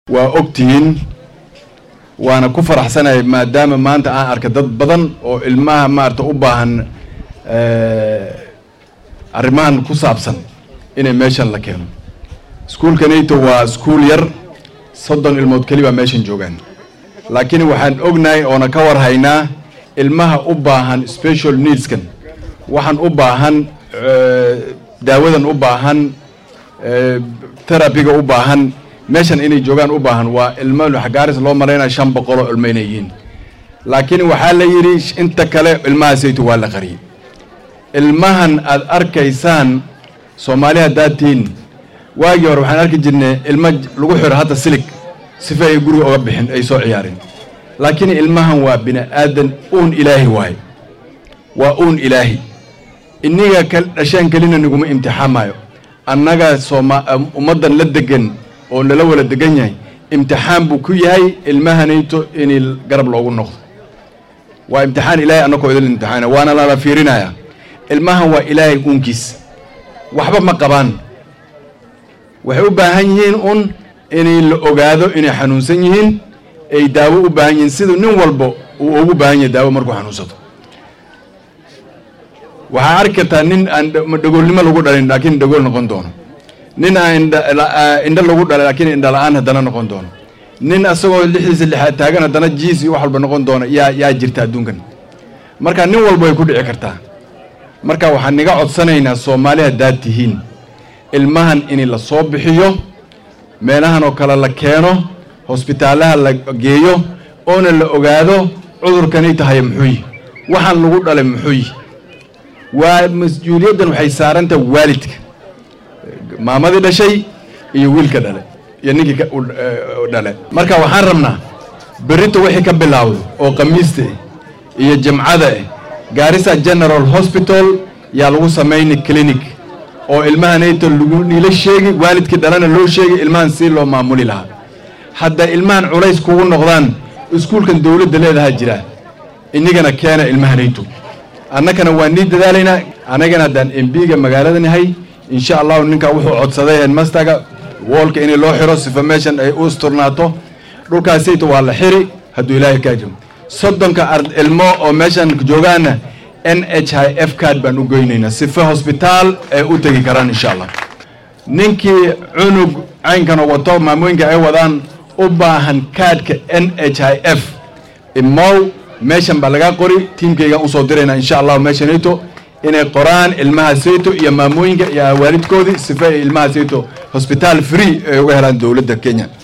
waa ogtihiin waana ku faraxsanahay maadaama maanta aan arka dad badan oo ilmaha maarata u baahan arrimahan ku saabsan inay meeshan la keeno iskuulkanayto waa iskuul yar soddon ilmood keli baa meeshan joogaan laakiin waxaan ognahay oona ka war haynaa ilmaha u baahan special needskan waxaan u baahan daawadan u baahan terabiga u baahan meeshan inay joogaan u baahan waa ilmo xagaaris loo malaynaya shan boqoloo ilmo inay yihiin laakiin waxaa la yidhi inta kale ilmahaasayto waa la qariyay ilmahan aad arkaysaan soomaali haddaad tihiin waagii hore waxaan arki jirnay ilmo lagu xiro hadda silig sifa ay guriga oga bixin ay soo ciyaareen laakiin ilmahan waa bini aadan uun ilaahi waaye waa uun ilaahi iniga ka dhasheen kelina niguma imtixaamaayo annaga sooma ummaddan la degan oo lala wala degan yahay imtixaan buu ku yahay ilmahanayto in garab loogu noqdo waa imtixaan ilaahay annakoo idil imtixaana waana lala fiirinaya ilmahan waa ilaahay uunkiis waxba ma qabaan waxay u baahan yihiin un inay la ogaado inay xanuunsan yihiin ay daawo u baahan yihiin siduu nin walba uu ugu baahan yahay daawo markuu xanuunsato waxaa arki kartaa nin aan dhagoolnimo lagu dhalin laakiin dhagool noqon doono nin aan indho lagu dhalay laakiin indha la-aan haddana noqon doono nin asagoo lixdiisa lixaad taagan haddana jiis iyo wax walba noqon doona yaa yaa jirta adduunkan marka nin walba way ku dhici kartaa marka waxaan niga codsanaynaa soomaali haddaad tihiin ilmahan in la soo bixiyo meelahan oo kale la keeno hosbitaalaha la geeyo oona la ogaado cudurkanay tahay muxuu yihi waxaan lagu dhalay muxuu yihi waa mas-uuliyaddan waxay saarantaha waalidka maamadii dhashay iyo wiilka dhale iyo ninkii dhale marka waxaan rabnaa berrito wixii ka bilaawdo oo khamiista ah iyo jimcada ah gaarisa general hospital yaa lagu samayni clinic oo ilmahanayta lagu niila sheegi waalidkii dhalana loo sheegi ilmahan si loo maamuli lahaa hadda ilmahan culays kugu noqdaan iskuulkan dowladda leedahaa jira inigana keena ilmahanayto annakana waa nii dadaalaynaa annagana haddaan embiga magaalada nahay insha allahu ninkaa wuxuu codsaday headmasterga woolka in loo xiro sifa meeshan ay u isturnaato dhulkaasayta waa la xiri hadduu ilaahay kaa jiro soddonka ilmo oo meeshan joogaana n h i f card baan u goynaynaa sifa hosbitaal ay u tegi karaan insha allah ninkii cunug caynkanoo wato maamooyinka ay wadaan u baahan kaadhka n h i f imow meeshan baa lagaa qori tiimkaygaan usoo diraynaa insha allahu meeshanayto inay qoraan ilmaha sayto iyo maamooyinka iyo waalidkoodii sifa ay ilmaha sayto hosbitaal free ay uga helaan dowladda kenya